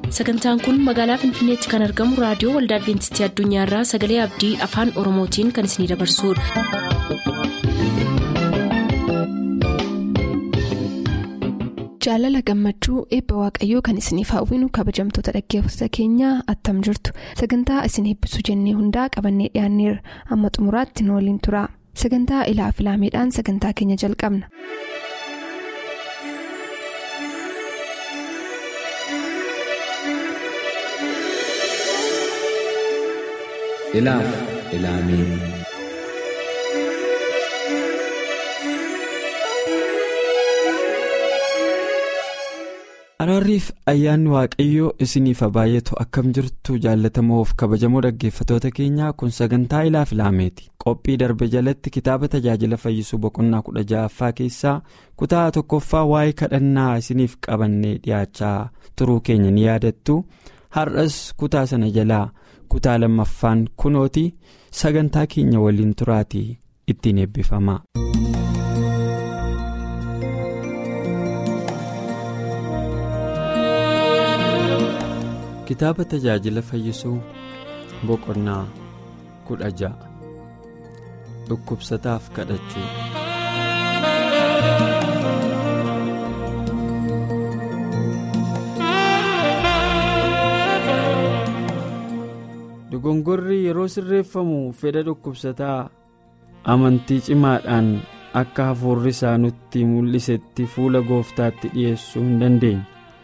sagantaan kun magaalaa finfinneetti kan argamu raadiyoo waldaa adventistii addunyaarraa sagalee abdii afaan oromootiin kan isinidabarsudha. jaalala gammachuu eebba waaqayyoo kan isiniif hawwinu kabajamtoota dhaggeeffattoota keenyaa attam jirtu sagantaa isin eebbisuu jennee hundaa qabannee dhiyaanneerra amma xumuraatti nu waliin tura sagantaa ilaa filaameedhaan sagantaa keenya jalqabna. ilaaf ilaamee araarriif ayyaanni waaqayyoo isiniif baay'atu akkam jirtu jaallatamoof kabajamoo dhaggeeffatoota keenyaa kun sagantaa ilaaf ilaameeti qophii darbe jalatti kitaaba tajaajila fayyisuu boqonnaa kudha ja'affaa keessaa kutaa tokkoffaa waa'ee kadhannaa isiniif qabannee dhiyaachaa turuu keenya ni yaadattu har'as kutaa sana jalaa kutaa lammaffaan kunooti sagantaa keenya waliin turaatii ittiin eebbifama. kitaaba tajaajila fayyisuu boqonnaa kudha ja'a dhukkubsataaf kadhachuu. dogongorri yeroo sirreeffamu fedha dhukkubsataa amantii cimaadhaan akka hafuurri isaa nutti mul'isetti fuula gooftaatti dhi'eessuu hin dandeenye.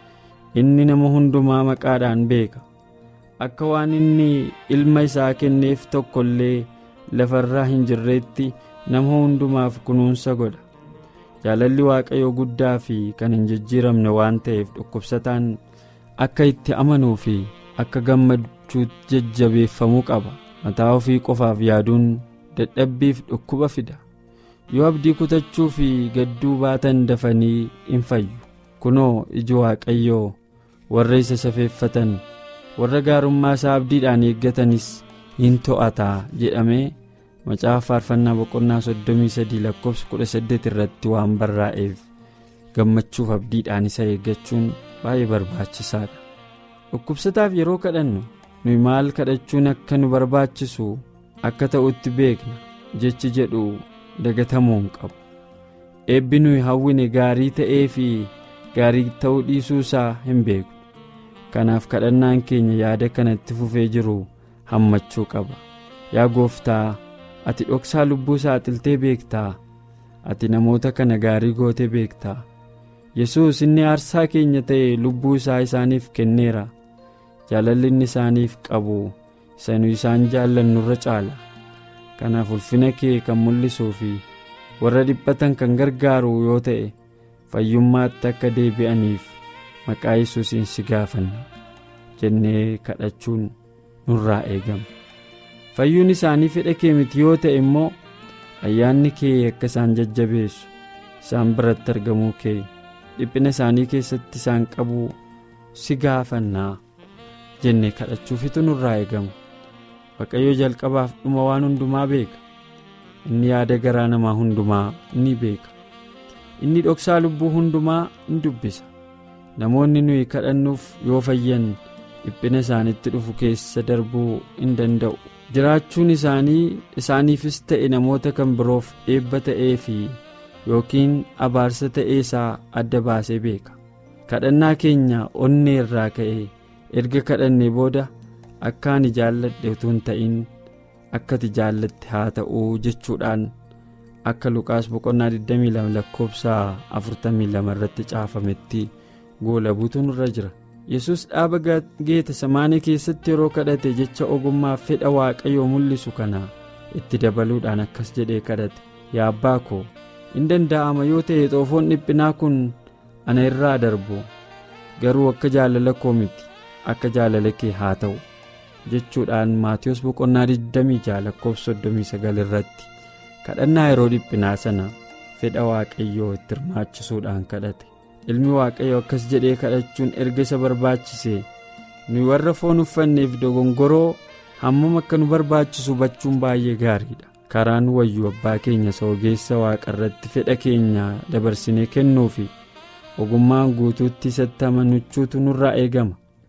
inni nama hundumaa maqaadhaan beeka akka waan inni ilma isaa kenneef tokko illee lafarraa hin jirreetti nama hundumaaf kunuunsa godha jaalalli waaqayyoo guddaa fi kan hin jijjiiramne waan ta'eef dhukkubsataan akka itti amanuu fi akka gammachuutti jajjabeeffamuu qaba mataa ofii qofaaf yaaduun dadhabbiif dhukkuba fida yoo abdii kutachuu fi gadduu baatan dafanii hin fayyu kunoo iji waaqayyoo warra isa safeeffatan warra gaarummaa isaa abdiidhaan eeggatanis hin to'ataa jedhamee macaafa faarfannaa boqonnaa soddomii sadii lakkoofsa kudha saddeet irratti waan barraa'eef gammachuuf abdiidhaan isa eeggachuun baay'ee barbaachisaadha dhukkubsataaf yeroo kadhannu nuyi maal kadhachuun akka nu barbaachisu akka ta'utti beekna jechi jedhu dagatamuu hin qabu eebbi nuyi hawwine gaarii ta'ee fi gaarii ta'uu dhiisuu isaa hin beeku kanaaf kadhannaan keenya yaada kanatti fufee jiru hammachuu qaba yaa gooftaa ati dhoksaa lubbuu saaxiltee beektaa ati namoota kana gaarii goote beektaa yesus inni aarsaa keenya ta'e lubbuu isaa isaaniif kenneera jaalalli inni isaaniif qabu isa nu isaan jaallannurra caala kanaaf ulfina kee kan mul'isuu fi warra dhiphatan kan gargaaru yoo ta'e fayyummaatti akka deebi'aniif maqaa yesuusiin si gaafanna jennee kadhachuun nurraa eegama fayyuun isaanii fedha kee miti yoo ta'e immoo ayyaanni kee akka isaan jajjabeessu isaan biratti argamuu kee dhiphina isaanii keessatti isaan qabuu si gaafannaa jennee kadhachuufitu nurraa eegama waaqayyo jalqabaaf dhuma waan hundumaa beeka inni yaada garaa namaa hundumaa ni beeka. inni dhoksaa lubbuu hundumaa in dubbisa namoonni nuyi kadhannuuf yoo fayyan dhiphina isaanitti dhufu keessa darbuu in danda'u jiraachuun isaanii isaaniifis ta'e namoota kan biroof eebba ta'ee fi yookiin abaarsa ta'ee isaa adda baasee beeka kadhannaa keenya onnee irraa ka'ee erga kadhannee booda akka ani jaalladhe utuu hin ta'in akka ati jaallatte haa ta'uu jechuudhaan. akka luqaas boqonnaa 22 lakkoofsa 42 irratti caafametti goolabuutu nurra jira yesus dhaaba geeta samaanii keessatti yeroo kadhate jecha ogummaa fedha waaqayyoo mul'isu kana itti dabaluudhaan akkas jedhee kadhate yaa abbaa koo in danda'ama yoo ta'e xoofoon dhiphinaa kun ana irraa darbu garuu akka jaalala koo miti akka jaalala kee haa ta'u jechuudhaan maatiyus boqonnaa 26 lakkoofsa 39 irratti. kadhannaa yeroo dhiphinaa sana fedha waaqayyoo itti hirmaachisuudhaan kadhate ilmi waaqayyoo akkas jedhee kadhachuun erga isa barbaachise nuyi warra foon uffanneef dogongoroo hammam akka nu barbaachisu hubachuun baay'ee gaariidha karaan wayyuu abbaa keenya isa ogeessa waaqarratti fedha keenya dabarsinee kennuufi ogummaan guutuutti isatti amanuchuutu nurraa eegama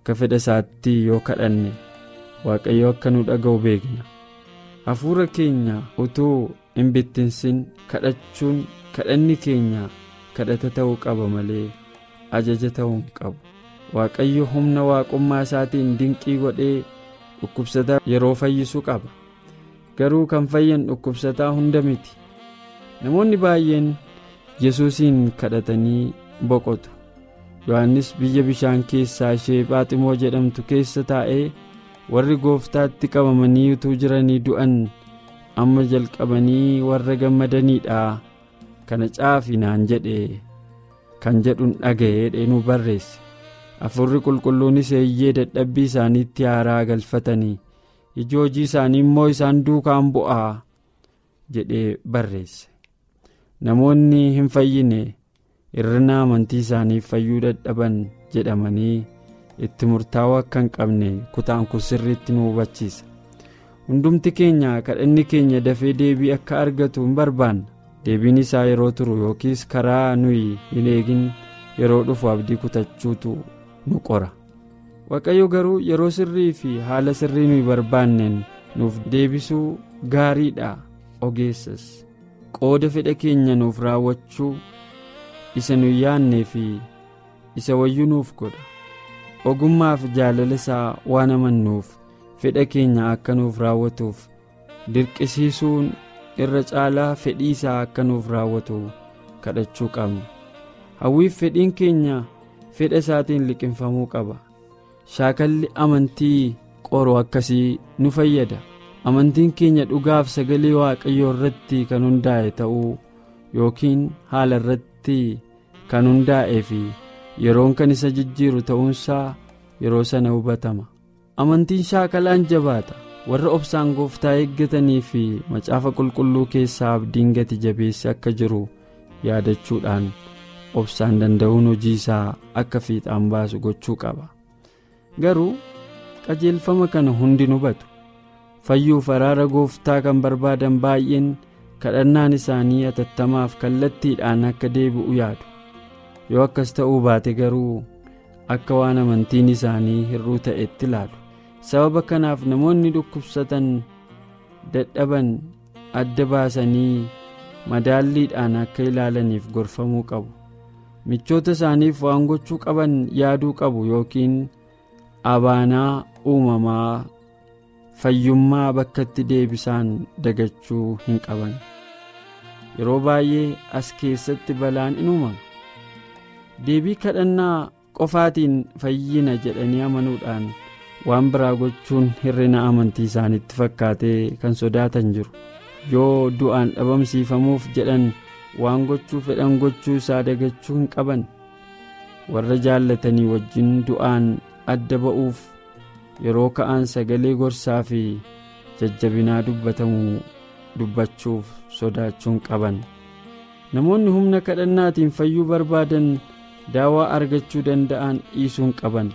akka fedha isaatti yoo kadhanne waaqayyo akka nu dhaga'u beekna hafuura keenya utuu hin bittinsin kadhachuun kadhanni keenya kadhata ta'uu qaba malee ajaja ta'uu hin qabu waaqayyo humna waaqummaa isaatiin dinqii godhee dhukkubsataa yeroo fayyisuu qaba garuu kan fayyan dhukkubsataa hunda miti namoonni baay'een yesuusiin kadhatanii boqotu yohannis biyya bishaan keessaa ishee phaaximoo jedhamtu keessa taa'ee warri gooftaatti qabamanii utuu jiranii du'an amma jalqabanii warra gammadaniidha kana caafi naan jedhe kan jedhuun dhaga'ee dheenuu barreesse hafuurri qulqulluunis eeyyee dadhabbii isaaniitti haaraa galfatanii iji hojii isaanii immoo isaan duukaan bu'aa jedhee barreesse namoonni hin fayyine hir'ina amantii isaaniif fayyuu dadhaban jedhamanii itti murtaa'uu akka hin qabne kutaan kun sirriitti nu hubachiisa hundumti keenya kadhanni keenya dafee deebii akka argatu hin barbaanna deebiin isaa yeroo turu yookiis karaa nuyi hin eegin yeroo dhufu abdii kutachuutu nu qora waaqayyo garuu yeroo sirrii fi haala sirrii nuyi barbaanneen nuuf deebisuu gaariidha ogeessas qooda fedha keenya nuuf raawwachuu isa nuyi yaannee fi isa wayyuu nuuf godha ogummaaf jaalala isaa waan amannuuf fedha keenya akka nuuf raawwatuuf dirqisiisuun irra caalaa fedhii isaa akka nuuf raawwatu kadhachuu qabna hawwiif fedhiin keenya fedha isaatiin liqinfamuu qaba shaakalli amantii qoru akkasii nu fayyada amantiin keenya dhugaaf sagalee waaqayyoo irratti kan hundaa'e ta'uu yookiin haala irratti kan hundaa'ee fi yeroon kan isa jijjiiru ta'uunsaa yeroo sana hubatama amantiin shaakalaan jabaata warra obsaan gooftaa eeggatanii fi macaafa qulqulluu keessaa abdiin gati jabeessi akka jiru yaadachuudhaan obsaan danda'uun hojii isaa akka fiixaan baasu gochuu qaba garuu qajeelfama kana hundi hubatu fayyuuf araara gooftaa kan barbaadan baay'een kadhannaan isaanii atattamaaf kallattiidhaan akka deebi'u yaadu yoo akkas ta'uu baate garuu akka waan amantiin isaanii hir'uu ta'etti ilaalu sababa kanaaf namoonni dhukkubsatan dadhaban adda baasanii madaalliidhaan akka ilaalaniif gorfamuu qabu michoota isaaniif waan gochuu qaban yaaduu qabu yookiin abaanaa uumamaa fayyummaa bakkatti deebisaan dagachuu hin qaban yeroo baay'ee as keessatti balaan in uumama deebii kadhannaa qofaatiin fayyina jedhanii amanuudhaan waan biraa gochuun hir'ina amantii isaanitti fakkaatee kan sodaatan jiru yoo du'aan dhabamsiifamuuf jedhan waan gochuu fedhan gochuu isaa dagachuu hin qaban warra jaallatanii wajjin du'aan adda ba'uuf yeroo ka'an sagalee gorsaa fi jajjabinaa dubbatamu dubbachuuf sodaachuun qaban namoonni humna kadhannaatiin fayyuu barbaadan daawaa argachuu danda'an dhiisuun qaban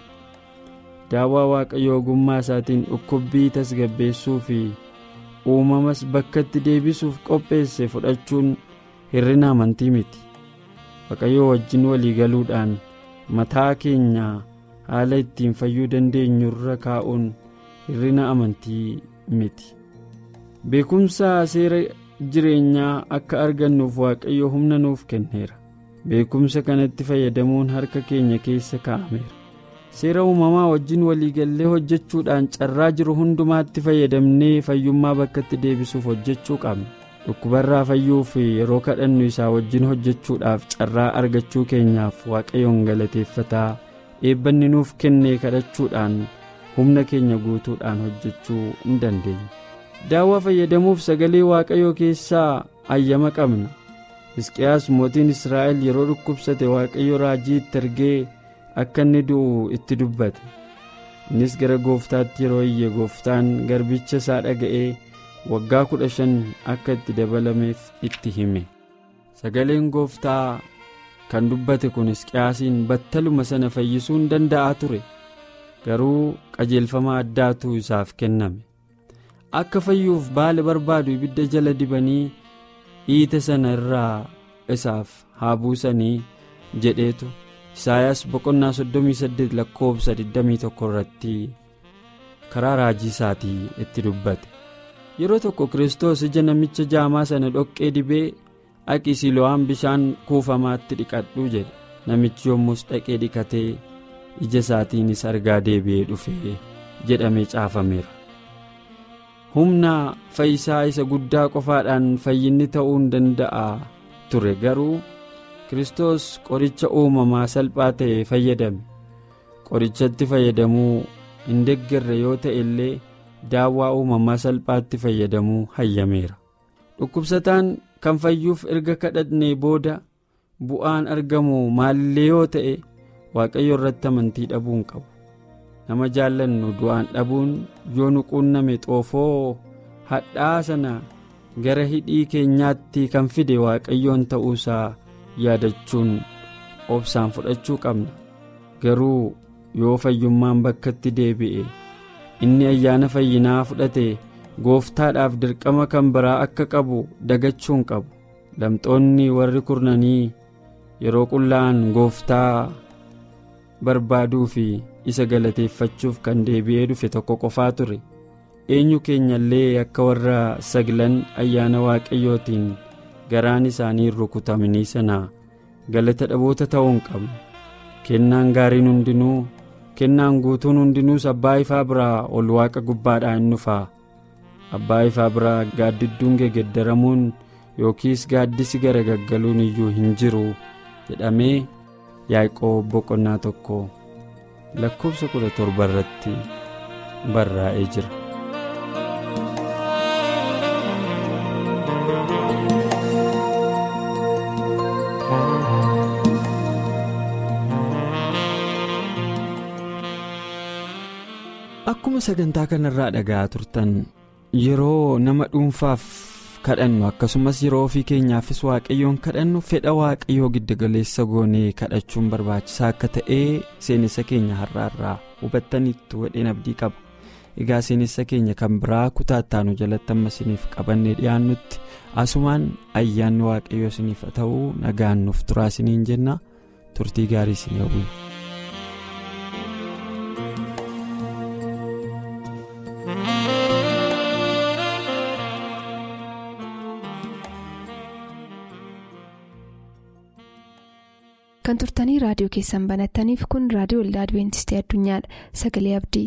daawaa waaqayyo ogummaa isaatiin dhukkubbii tasgabbeessuu fi uumamas bakkatti deebisuuf qopheesse fudhachuun hir'ina amantii miti waaqayyo wajjin walii galuudhaan mataa keenya haala ittiin fayyuu dandeenyu irra kaa'uun hir'ina amantii miti beekumsa seera jireenyaa akka argannuuf waaqayyo humna nuuf kenneera beekumsa kanatti fayyadamuun harka keenya keessa kaa'ameera seera uumamaa wajjin waliigallee hojjechuudhaan carraa jiru hundumaatti fayyadamnee fayyummaa bakkatti deebisuuf hojjechuu qabna dhukkubarraa fayyuuf yeroo kadhannu isaa wajjin hojjechuudhaaf carraa argachuu keenyaaf waaqayyoon galateeffataa eebbanni nuuf kennee kadhachuudhaan humna keenya guutuudhaan hojjechuu hin dandeenya daawwaa fayyadamuuf sagalee waaqayyoo keessaa ayyama qabna hisqiyaas mootiin israa'el yeroo dhukkubsate waaqayyo raajii itti ergee akka inni du'u itti dubbate innis gara gooftaatti yeroo iyye gooftaan garbicha isaa dhaga'ee waggaa kudha shan akka itti dabalameef itti hime sagaleen gooftaa kan dubbate kun hisqiyaasiin battaluma sana fayyisuu hin danda'a ture garuu qajeelfama addaatu isaaf kenname akka fayyuuf baala barbaadu ibidda jala dibanii dhiita sana irraa isaaf haa buusanii jedheetu Isaayaas boqonnaa 38 lakkoofsa 21 irratti karaa raajii isaatii itti dubbate. Yeroo tokko Kiristoos ija namicha jaamaa sana dhoqqee dibee dhaqi Silo'aan bishaan kuufamaatti dhiqadhu jedhe. Namichi yommus dhaqee dhiqatee ija isaatiinis argaa deebi'ee dhufee jedhamee caafameera. Humna fayyisaa isa guddaa qofaadhaan fayyinni ta'uu hin danda'a ture garuu Kiristoos qoricha uumamaa salphaa ta'e fayyadame. Qorichatti fayyadamuu hin deeggarre yoo ta'e illee daawwaa uumamaa salphaatti fayyadamuu hayyameera. Dhukkubsataan kan fayyuuf erga kadhatnee booda bu'aan argamu maalillee yoo ta'e waaqayyo irratti amantii dhabuu hin qabu. nama jaallannu du'aan dhabuun yoo nu quunname xoofoo hadhaa sana gara hidhii keenyaatti kan fide waaqayyoon ta'uusaa yaadachuun obsaan fudhachuu qabna garuu yoo fayyummaan bakkatti deebi'e inni ayyaana fayyinaa fudhate gooftaadhaaf dirqama kan biraa akka qabu dagachuu hin qabu lamxoonni warri kurnanii yeroo qullaa'an gooftaa barbaaduu fi isa galateeffachuuf kan deebi'ee dhufe tokko qofaa ture eenyu keenya illee akka warra saglan ayyaana waaqayyootiin garaan isaanii rukutamanii sana galata dhaboota ta'uu hin qabnu kennaan gaariin hundinuu kennaan guutuun hundinuus abbaa ifaa biraa ol waaqa gubbaadhaa hin dhufaa abbaa ifaa biraa gaaddidduun gegeddaramuun yookiis gaaddisi garagaggaluun iyyuu hin jiru jedhamee yaaqoob boqonnaa tokko lakkoofsa kudha torba irratti barraa'ee jira. akkuma sagantaa kanarraa dhaga'aa turtan yeroo nama dhuunfaaf kadhannu akkasumas yeroo ofii keenyaafis waaqayyoon kadhannu fedha waaqayyoo giddugaleessa goonee kadhachuun barbaachisaa akka ta'ee seenessa keenya har'aarraa hubattaniittu wadheen abdii qaba egaa seenessa keenya kan biraa kutaattaanu jalatti amma isiniif qabannee dhiyaannutti asumaan ayyaanni waaqayyoo isiniif ta'uu nagaan nuuf turaa isiniin jenna turtii gaarii isin hawwina. kan turtanii raadiyoo keessan banattaniif kun raadiyoo waldaa adibeentistii addunyaadha sagalee abdii.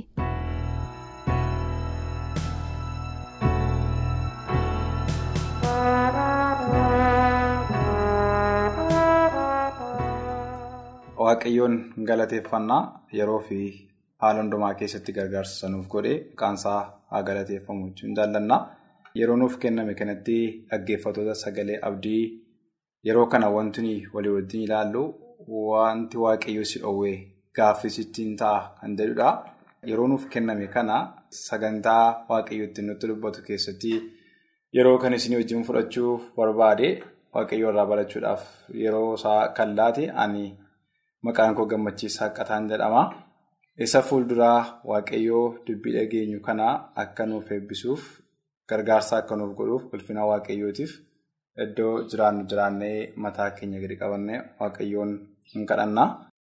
waaqayyoon galateeffannaa yeroo fi haala hundumaa keessatti gargaarsa nuuf godhe maqaansaa haa galateeffamu jechuun jaallanna yeroo nuuf kenname kanatti dhaggeeffatoota sagalee abdii yeroo kana wanti walii wajjin ilaallu. Wanti waaqayyo si dhoowwee gaaffii ittiin ta'a kan jedhudha. Yeroo nuuf kenname kana sagantaa waaqayyo ittiin nutti dubbatu keessatti yeroo kan isin wajjin fudhachuu barbaade waaqayyo irraa barachuudhaaf yeroo isaa kan laate ani maqaan koo gammachiisaa qataan jedhama. Isa fuulduraa waaqayyoo dubbii dhageenyu kana akka nuuf eebbisuuf gargaarsa akka nuuf godhuuf ulfina waaqayyootiif iddoo jiraannu jiraannee mataa keenya gadi qabannee waaqayyoon hin kadhannaa.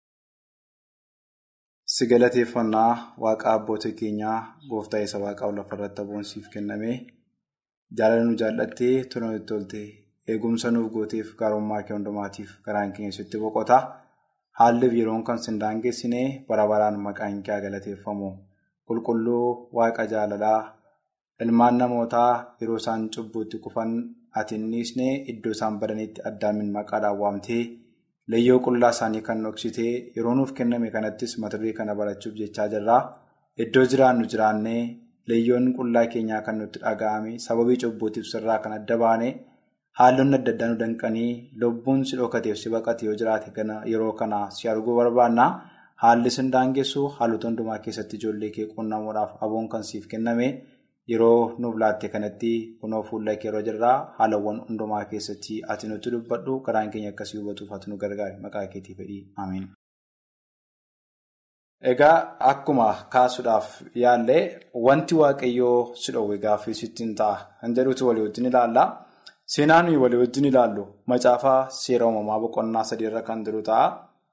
Si galateeffannaa waaqa abboota keenyaa gooftaa isa waaqaa lafarratti aboonsiif kenname jaalala nu jaallattee tona nutti tolte eegumsa nuuf gooteef gaarummaa kee hundumaatiif garaan keenya sitti boqota. Haalliif yeroon kan sin daangeessine bara baraan maqaan kee galateeffamu qulqulluu waaqa jaalalaa ilmaan namootaa yeroo isaan cubbuutti kufan ati innisne iddoo isaan badanitti addaamin maqaadhaan waamtee layyoo qullaa isaanii kan dhoksitee yeroo nuuf kenname kanattis mata duree kana barachuuf jechaa jirra iddoo jiraannu jiraannee layyoon qullaa keenyaa kan nutti dhaga'ame sababii cubbuutiif sirraa kan adda baane. Haalonni adda addaa nu danqanii lubbuun si dhokateef si baqate yoo jiraate yeroo kana si arguu barbaanna. Haalli sin daangessu haalota hundumaa keessatti ijoollee kee qunnamuudhaaf aboon kan siif kenname yeroo nuuf laatte kanatti kunoo fuula kee yeroo jirraa haalawwan hundumaa keessatti ati nutti dubbadhu garaan keenya akkasii hubatuuf ati nu gargaari maqaa keetii fedhii ameen. Egaa akkuma kaasuudhaaf yaallee wanti waaqayyoo si dhoowwe gaaffii sittiin ta'a kan jedhutu walii wajjin ilaalla. Seenaan walii wajjin ilaallu macaafaa seera uumamaa boqonnaa sadiirra kan jiru ta'a.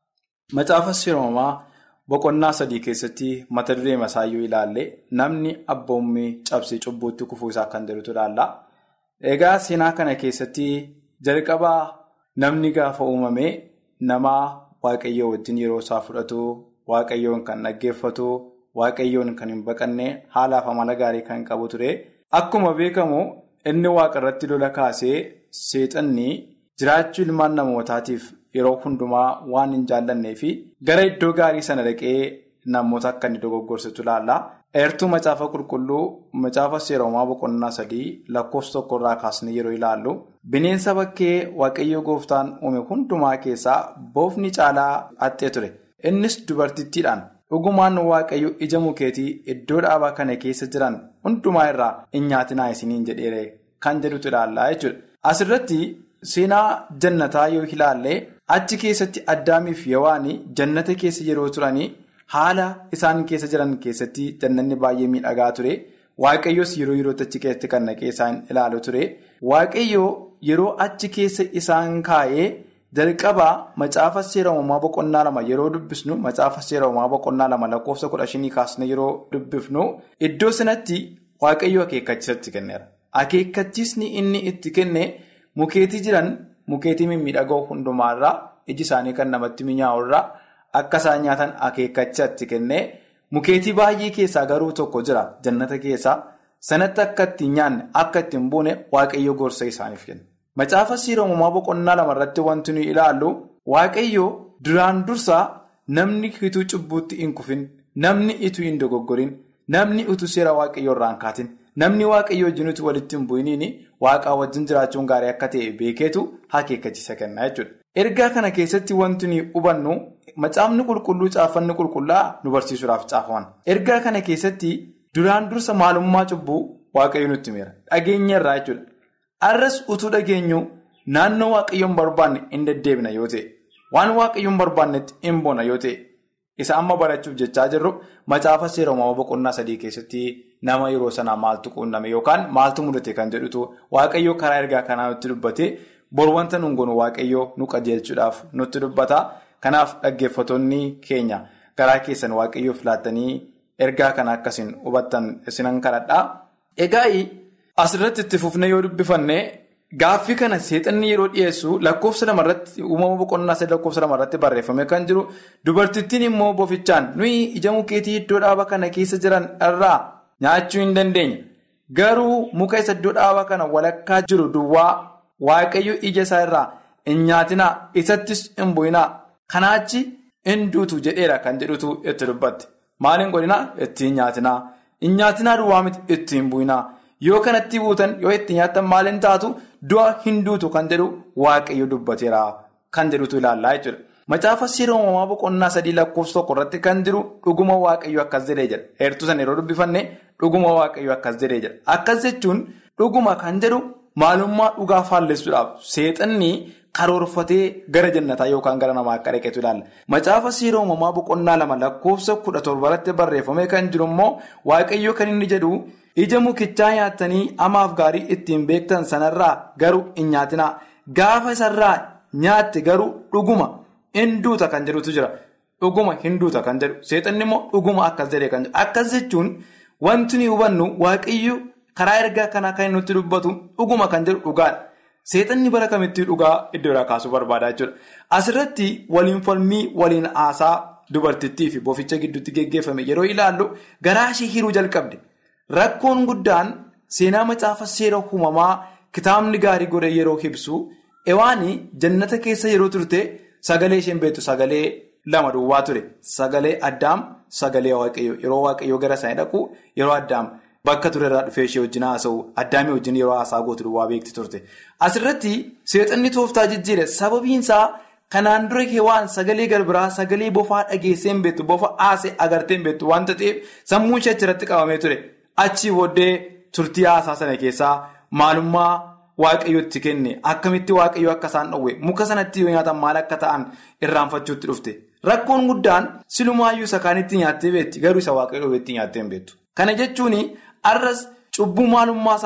Macaafa seeromamaa boqonnaa sadii keessatti mata duree masaayyuu ilaalle namni abboommii cabsee cubbuutti kufuu isaa kan jedhutu ilaalla. Egaa seenaa kana keessatti jalqabaa namni gaafa uumame nama waaqayyoo wajjin yeroo isaa fudhatu waaqayyoon kan dhaggeeffatu waaqayyoon kan hin baqanne haalaaf amala gaarii kan qabu ture. Akkuma beekamu inni waaqa irratti lola kaasee seexanni jiraachuu ilmaan namootaatiif yeroo hundumaa waan hin jaallannee fi gara iddoo gaarii sana dhaqee namoota akka inni dogoggorsitu ilaalla. Eertuu macaafa qulqulluu macaafa seeromaa boqonnaa sadii lakkoofsa tokkorraa kaasnee yeroo ilaallu bineensa bakkee waaqayyo gooftaan uume hundumaa keessaa boofni caalaa haxxee ture. Innis dubartittiidhaan dhugumaan waaqayyo ija mukeetii iddoo dhaabaa kana keessa jiran hundumaa irraa hin nyaatinaa isiniin jedheere kan jedhutu ilaallaa jechuudha. Asirratti seenaa jannataa yoo ilaalle achi keessatti addaamiif yewaanii jannata keessa yeroo turanii. Haala isaan keessa jiran keessatti jannanni baay'ee miidhagaa ture. Waaqayyoos yeroo yerootti achi keessatti kan naqee isaan ilaalu ture. Waaqayyoo yeroo achi keessa isaan kaa'ee jalqabaa macaafa seera uumamaa boqonnaa lama yeroo dubbisnu macaafa seera uumamaa boqonnaa lama lakkoofsa kudha shanii kaasne yeroo dubbifnu iddoo sanatti waaqayyoo akeekkachiisatti kenneera. Akeekkachiisni inni itti kenne mukeetii jiran mukeetii mimmiidhagoo hundumaarraa iji isaanii kan namatti mi'aawurraa. Akka isaan nyaatan akeekkachiisatti kennee mukeetii baay'ee keessaa garuu tokko jira jannata keessaa sanatti akka ittiin nyaanne akka ittiin buune waaqayyo gorsa isaaniif kenna. Macaafa seera uumamaa boqonnaa lamarratti wanti nuyi ilaallu waaqayyo duraan dursaa namni utuu cubbuutti hin kufin namni utuu hin dogoggorin namni utuu seera waaqayyo irraa hin kaatin namni waaqayyo wajjin utuu walitti hin bu'iniin waaqaa wajjin jiraachuun gaarii akka ta'e beekeetu akeekkachiisa kenna jechuudha. Ergaa kana keessatti wanti nuyi hubannu macaafni qulqulluu caafanni qulqullaa'aa nu barsiisuudhaaf caafaman. Ergaa kana keessatti duraan dursa maalummaa cubbuu waaqayyo nutti himera. Dhageenya irraa jechuudha. Arras utuu dhageenyu naannoo waaqayyoon barbaanne hin deddeebina yoo ta'e, waan waaqayyoon barbaannetti hin boona yoo ta'e, isa amma barachuuf jechaa jirru macaafa seera uumamaa boqonnaa sadii keessatti nama yeroo sanaa maaltu quunname yookaan maaltu mudate kan jedhutu waaqayyo karaa ergaa kanaa nutti dubbate. Bor wanta nuun goonu waaqayyoo nu qajeelchuudhaaf nutti dubbata. Kanaaf dhaggeeffattoonni keenya garaa keessan waaqayyoof laattanii ergaa kana akkasiin hubattan isinan kadhadhaa. Egaa asirratti itti fufnee yoo dubbifanne gaaffii kana seexanni yeroo dhiyeessu lakkoofsa lamarratti uumama boqonnaa sadii lakkoofsa lamarratti barreeffame kan jiru dubartittiin immoo bofichaan nuyi ija mukeetii iddoo dhaaba kana keessa jiran irraa nyaachuu hin dandeenya. Garuu muka isa iddoo dhaaba kana walakkaa jiru duwwaa. Waaqayyo ija isaa irraa hin nyaatinaa isattis hin bu'inaa kanaachi hin duutu jedheera kan jedhutu itti dubbatte maal hin godhinaa ittiin nyaatinaa hin nyaatinaa duwwaa miti ittiin bu'inaa yoo kanatti buutan yoo itti nyaatan maal hin taatu du'a hin duutu kan jedhu waaqayyo dubbateera kan jedhutu ilaallaa jechuudha. Macaafa seera uumamaa boqonnaa sadii lakkoofsa tokko irratti kan jiru dhuguma waaqayyo akkas jedhee jedha heertuu sana yeroo dubbifanne dhuguma waaqayyo akkas jedhee jedha akkas jechuun dhuguma kan jedhu. Maalummaa dhugaa faallessuudhaaf seexanni karoorfatee gara jannataa yookaan gara namaa akka dhaqeetu ilaalla. Macaafa seera uumamaa boqonnaa lama lakkoofsa kudha torbarratti barreeffamee kan jiru immoo waaqayyo kan inni jedhu ija mukichaa nyaattanii amaaf gaarii ittiin beektan sanarraa garuu hin nyaatinaa. Gaafa isarraa nyaatte garuu dhuguma hin duuta kan jedhutu jira. Dhuguma hin duuta kan jedhu seexanni immoo dhuguma akkas jedhee kan jedhu. Akkas jechuun wanti nuyi hubannu waaqayyo. Karaa ergaa kanaa kan nutti dubbatu dhuguma kan jedhu dhugaadha. Seexanni bara kamittii dhugaa iddoo irraa kaasuu barbaada jechuudha. Asirratti waliin falmii waliin haasaa dubartittii fi boficha gidduutti geggeeffame yeroo ilaallu garaa ishee hiruu jalqabde. Rakkoon guddaan seenaa macaafa seera uumamaa kitaabni gaarii godhe yeroo ibsu ewaanii jannata keessa yeroo turte sagalee isheen beektu sagalee lama duwwaa ture. Sagalee addaam sagalee waaqayyoo yeroo waaqayyoo gara isaanii dhaqu yeroo addaam. Bakka ture irraa dhufee ishee wajjin haasa'u addaamii wajjin yeroo haasaa gootu duwwaa beekti turte. Asirratti seexanni tooftaa jijjiire sababiinsaa kanaan dura waan sagalee garbiraa sagalee bofaa dhageessee hin beektu bofa haasee agartee hin beektu wanta ta'eef sammuun ishee achirratti qabamee ture. Achii booddee turtii haasaa sana keessaa maalummaa waaqayyootti kenne akkamitti waaqayyoo akka isaan dhowwe muka sanatti yoo nyaatan maal akka ta'an irraanfachuutti dhufte. Rakkoon guddaan silumaayyuu isa kaanitti nyaattee beekti garuu isa waaqayyoo dhowweetti nyaattee hin beektu. Kana jechuun. Arras cubbuu maalummaa isaa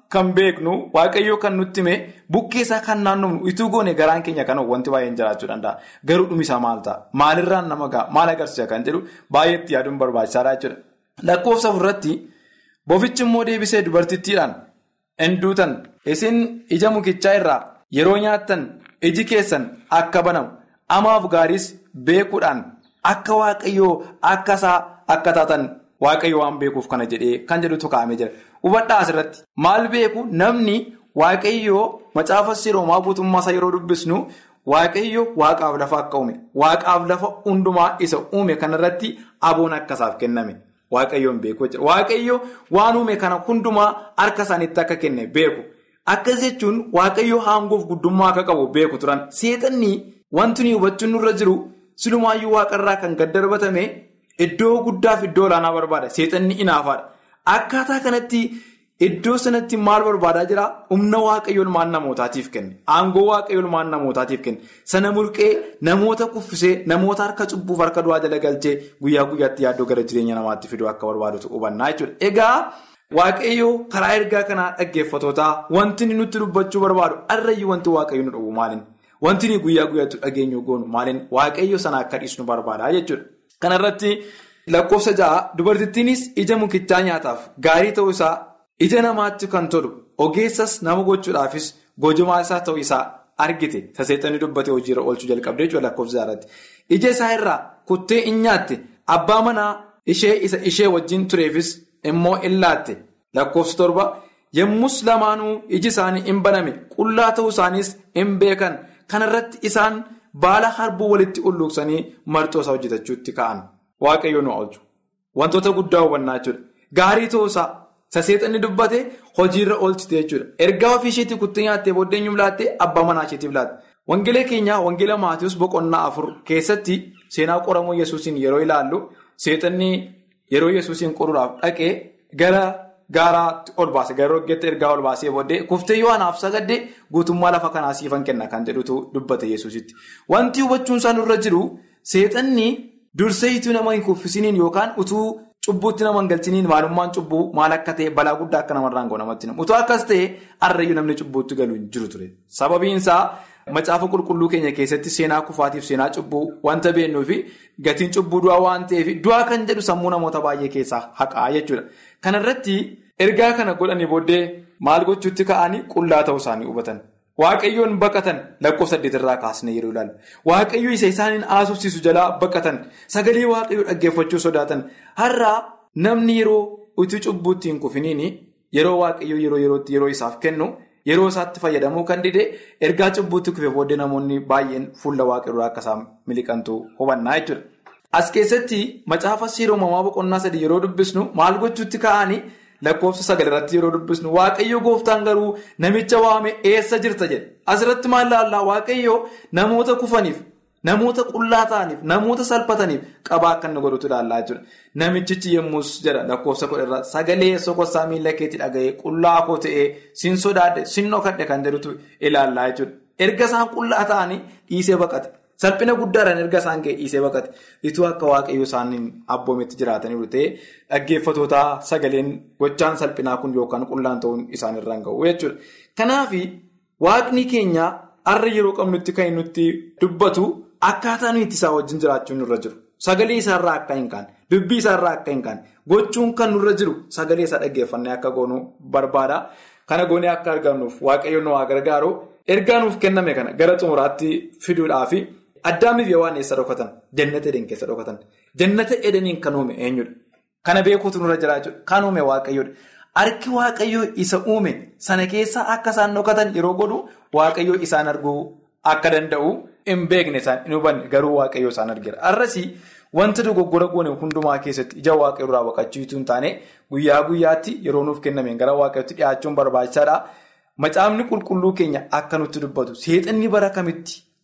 kan beeknu waaqayyoo kan nutti hime bukkee isaa kan naannofnu ituu goone garaan keenya kan wanti baay'een jiraachuu danda'a. Garuu dhumisaa maal ta'a? Maalirraan nama ga'a? Maal agarsiisa kan jedhu baay'eetti yaaduun barbaachisaadha jechuudha. Lakkoofsa ofirratti bofichi immoo deebisee dubartittiidhaan hinduutan isin ija mukichaa irraa yeroo nyaattan iji keessan akka banamu amaaf gaariis beekuudhaan akka waaqayyoo akka isaa akka taatan waaqayyo waan beekuuf kana jedhee kan jedhutu kaa'amee jira. Hubadhaa asirratti maal beeku namni waaqayyoo macaafa siroomaa guutummaa isaa yeroo dubbisnu waaqayyo waaqaaf lafa akka uume waaqaaf lafa hundumaa isa uume kanarratti aboon akkasaaf kenname. Waaqayyoon beeku jira. Waaqayyo waan uume kana hundumaa harka isaaniitti akka kenne beeku. Akkas jechuun waaqayyo aangoof guddummaa akka qabu beeku turan. Seexanni wanti nuyi hubachuun nurra jiru silumaayyuu waaqarraa kan gad darbatame iddoo guddaaf iddoo olaanaa barbaada. Seexanni inaafaadha. Akkaataa kanatti iddoo sanatti maal barbaadaa jira? Humna waaqayyo ilmaan namootaatiif kenne. Aangoo waaqayyo ilmaan namootaatiif kenne. Sana mulqee namoota kuffisee namoota harka cubbuuf harka du'aa jala galchee guyyaa guyyaatti yaaddoo gara jireenya namaatti fiduu akka barbaadutu hubannaa jechuudha. Egaa waaqayyo karaa ergaa kanaa dhaggeeffatootaa wanti inni nutti dubbachuu barbaadu har'ayyuu wanti waaqayyo nu dhabu maalin? Wanti inni guyyaa guyyaatti dhageenyu goonu maalin? Waaqayyo sana akka dhiisnu barbaada jechuudha. Kanarratti lakkoofsa ja'a dubartittiinis ija mukichaa nyaataaf gaarii ta'uu isaa. Ija namaatti kan tolu ogeessas nama gochuudhaafis gojumaa isaa ta'uu isaa argite saseexanii dubbate hojiirra oolchuu jalqabdee jechuudha lakkoofsa jaarratti. Ija isaa irraa kuttee in nyaatte abbaa manaa ishee isa ishee wajjin tureefis immoo in laatte lakkoofsa torba yommus lamaanuu iji isaanii in baname qullaa ta'uu isaaniis in beekan kanarratti isaan baala harbuu walitti ulluuqsanii marxoo isaa hojjetachuutti ka'an waaqayyo nu oolchu wantoota guddaa hubannaa jechuudha gaarii ta'uu isaa. Saseexanni dubbate hojiirra oolchite jechuudha. Ergaa ofii isheetii kuttee nyaattee booddee eenyuuf laatte abbaa manaa isheetiif laatte. Wangeela keenyaa wangeela Maatiyoos boqonnaa afur keessatti seenaa qoramuu Yesuusiin yeroo ilaallu seexanni yeroo Yesuusiin qoruudhaaf dhaqee gara gaaraatti ol baase gara roggeetti ergaa ol baasee booddee kuftee yoo anaaf sagadde guutummaa lafa kanaa siifan kenna kan jedhutu dubbate Yesuusitti. Wanti hubachuun isaa nurra jiru seexanni dursee ituu nama hin kuffisiniin yookaan utuu. Cubbuutti nama hin galchiniin maalummaan cubbuu maal akka ta'e balaa guddaa akka namarraan ga'u namatti himu. Utoo akkas ta'e har'ayyuu namni cubbuutti galu hin jiru ture. Sababiin isaa macaafa qulqulluu keenya keessatti seenaa kufaatiif seenaa cubbuu wanta beennuu fi gatiin cubbuu du'aa waan ta'eef du'aa kan jedhu sammuu namoota baay'ee keessaa haqaa jechuudha. Kanarratti ergaa kana godhanii booddee maal gochuutti ka'anii qullaa ta'uu isaanii hubatan. Waaqayyoon baqatan lakkoofsa saddeetirraa kaasne yeroo ilaalu. Waaqayyo isa isaaniin haasofsiisu jalaa baqatan. Sagalee waaqayyoo dhaggeeffachuu sodaatan. Har'aa namni yeroo utuu cubbuutti hin kufiniin yeroo waaqayyoo yeroo yerootti yeroo isaaf kennu yeroo isaatti fayyadamuu kan dide ergaa cubbuutti kufe booddee namoonni baay'een fuula waaqayyoo akka isaan miliqantu hubannaa jechuudha. As keessatti macaafa seera uumamaa boqonnaa sadii yeroo dubbisnu maal gochuutti ka'anii? Lakkoofsa sagal irratti yeroo dubbisnu waaqayyo gooftaan garuu namicha waame eessa jirta jedhe asirratti maal laallaa waaqayyo namoota kufaniif namoota qullaa ta'aniif namoota salphataniif qabaa akka inni godhutu ilaallaa jechuudha. Namichichi yemmus jedha lakkoofsa kudha irraa sagalee sokossaa miila keetti dhaga'ee qullaa koo ta'ee sin sodaadhe sin dhokadhe kan jedhutu ilaallaa jechuudha. Erga isaan qullaa ta'anii dhiisee baqate. Salphina guddaadhaan erga isaan ga'e dhiisee baqate ituu akka waaqayyo isaaniin abboometti jiraatanii ta'e dhaggeeffatoota sagaleen gochaan salphinaa kun yookaan qullaan ta'uun isaanirraan ga'u jechuudha. Kanaaf waaqni keenya har'a yeroo qabnutti kan nutti dubbatu akkaataa nuyi isaa wajjin jiraachuun nurra jiru. Sagalee isaarraa akka hin kaane dubbii isaarraa akka hin kaane gochuun kan nurra jiru sagalee isaa dhaggeeffannee akka goonu barbaada. Kana goonee akka argannuuf waaqayyoon nu waa gargaaru ergaa nuuf kenname kana gara xumuraatti fiduudhaafi. Addaamiif yoo waan eessa dhokatan jannata edeen keessa dhokatan jannata edeniin kan uume eenyudha kana beekuutu nurra jira jechuudha kan uume waaqayyoodha harki waaqayyoo isa uume sana keessa akka isaan dhokatan yeroo godhu waaqayyoo isaan arguu akka danda'u hin beekne isaan hin hubanne garuu waaqayyoo isaan argira har'asii wanta dogoggora goone hundumaa keessatti ija waaqayyoo irraa baqachiituu hin taane guyyaa guyyaatti yeroo nuuf kennameen gara waaqayyootti dhiyaachuun barbaachisaadha macaafni qulqulluu keenya akka nutti dubbatu seexanni bara kamitti.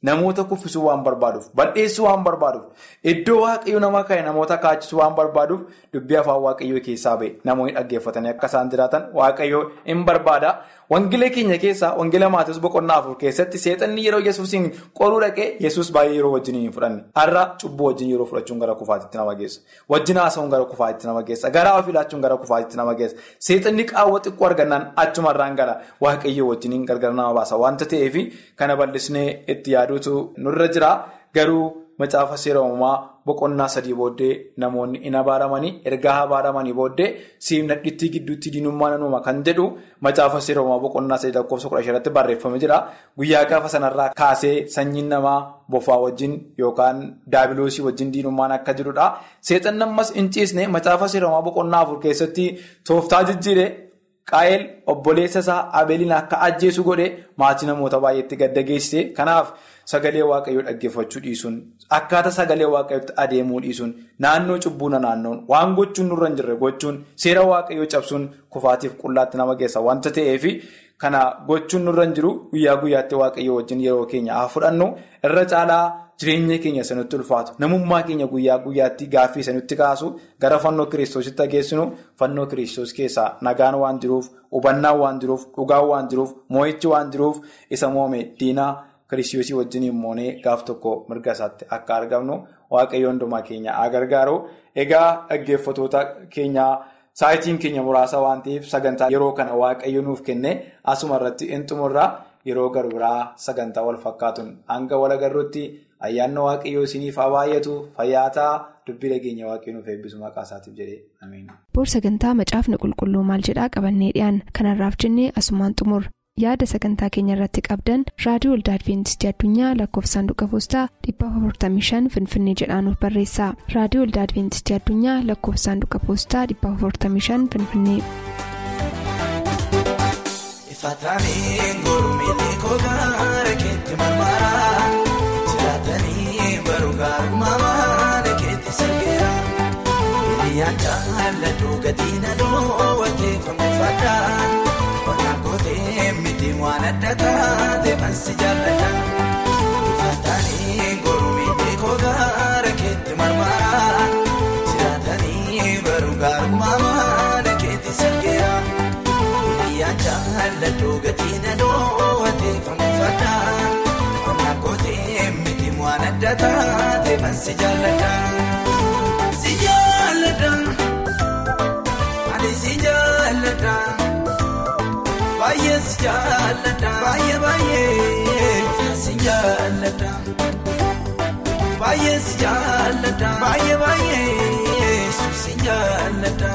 namoota kuffisuu waan barbaaduuf bal'eessuu waan barbaaduuf iddoo waaqayyo nama ka'e namoota kaachisuu waan barbaaduuf dubbii afaan waaqayyoo keessaa ba'e namoonni dhaggeeffatanii akka isaan jiraatan waaqayyoo hin barbaada. Wangeela keenya keessaa wangeela Maatiyoos boqonnaa afur keessatti seexanni yeroo yesuusiin qoruu dhaqee yesuus baay'ee yeroo wajjin hin fudhanne har'a cubbuu wajjin yeroo fudhachuun gara kufaatitti nama geessa wajjin haasa'uun gara kufaatitti nama geessa garaa ofii laachuun gara kufaatitti nama geessa seexanni qaawwa xiqqoo argannaan achumarraan gara waaqayyoo wajjin gargar nama baasa wanta ta'eef kana bal'isnee itti yaaduutu nurra jira garuu macaafa seera uumamaa boqonnaa sadii booddee namoonni hin abaaramanii ergaa abaaramanii booddee siimnadhittii gidduutti diinummaan uuma kan jedhu macaafa seera uumamaa boqonnaa sadii lakkoofsa kudha shanirratti barreeffamee jira guyyaa gaafa sanarraa kaasee sanyiin namaa bofaa wajjin yookaan daabiloosii wajjin diinummaan akka jirudha seexan ammas hin ciisne macaafa seera uumamaa boqonnaa afur keessatti tooftaa jijjiire. Qaa'el obboleessa isaa Abeeliin akka ajjeesu godhe maatii namoota baay'eetti gadda geessise. Kanaaf sagalee waaqayyoo dhaggeeffachuu dhiisuun akkaataa sagalee waaqayyootti adeemuu dhiisuun naannoo cubbuuna naannoon waan gochuun nurra hin jirre gochuun seera waaqayyoo cabsuun kufaatiif qullaatti nama geessa wanta ta'eef kana gochuun nurra hin jiru guyyaa guyyaatti waaqayyoo wajjin yeroo keenya haa fudhannu irra caalaa. Jireenya keenya sanutti ulfaatu namummaa keenya guyyaa guyyaatti gaaffii sanutti kaasu gara fannoo kiristoositti geessinu fannoo kiristoos keessaa nagaan waan jiruuf hubannaan waan jiruuf dhugaan waan jiruuf moo'ichi waan jiruuf isa moome diinaa kiristoosii wajjin moonee gaaf tokko mirga isaatti akka argamnu waaqayyo hundumaa keenya haa gargaaru egaa dhaggeeffatoota keenyaa saayitiin keenya muraasa waan ta'eef sagantaa yeroo kana waaqayyo nuuf kenne asuma irratti hin xumurra yeroo garbiraa sagantaa wal fakkaatuun hanga wal agarruutti. ayyaanna waaqayyoo isiniif haa baay'atu fayyaataa dubbii dhageenya waaqayyoo nuuf eebbisu maqaa isaatiif jedhee ameen. boor sagantaa macaafni qulqulluu maal jedhaa qabannee dhiyaan kanarraaf jennee asumaan xumur yaada sagantaa keenya irratti qabdan raadiyoo olda adventistii addunyaa lakkoofsaanduqa poostaa 455 finfinnee jedhaanuf barreessa raadiyoo olda adventistii addunyaa lakkoofsaanduqa poostaa 455 finfinnee. Hiriyyaan jaalladhu gadiina dhoowwatee fanfifadhaa Qonnaan kootee miti waan adda taate mansi jaalladha. Faatanii goromii kogaara keetti marmaraa jiraatanii baruu gaarummaa maana keetti sirgeera. Hiriyyaan jaalladhu gadiina dhoowwatee fanfifadhaa Qonnaan kootee miti waan adda taate mansi jaalladha. Si jaalladha ani si jaalladha baay'ee si jaalladha baay'ee baay'ee si jaalladha baay'ee si jaalladha baay'ee baay'ee si jaalladha.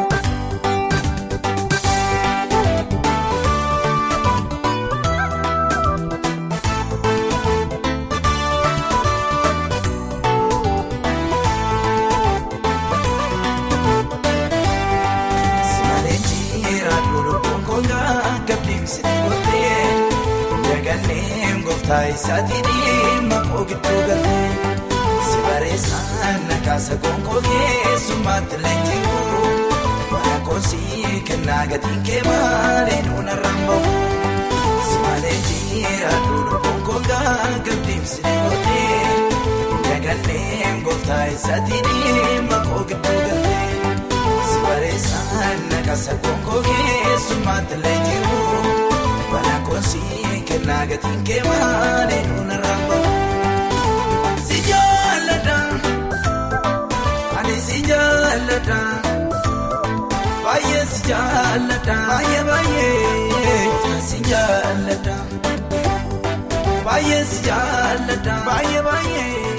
Taayisaatii dhimma kookituu galtee si bareessaan nakaasa konkoo keessummaatti leenji'uu waan koosii kennaa gatiin kee maalee nuuna rambamu si malee jira duudhu konkoo gaagabdiimsi dhiyootee dagalleen gooftaa isaatii dhimma kookituu galtee si bareessaan nakaasa konkoo keessummaatti leenji'uu waan koosii. Kennaa gatiin kee maalee nuuna rambamu si jaalladha ani si jaalladha baay'ee si jaalladha baay'ee baay'ee si jaalladha baay'ee si jaalladha baay'ee baay'ee.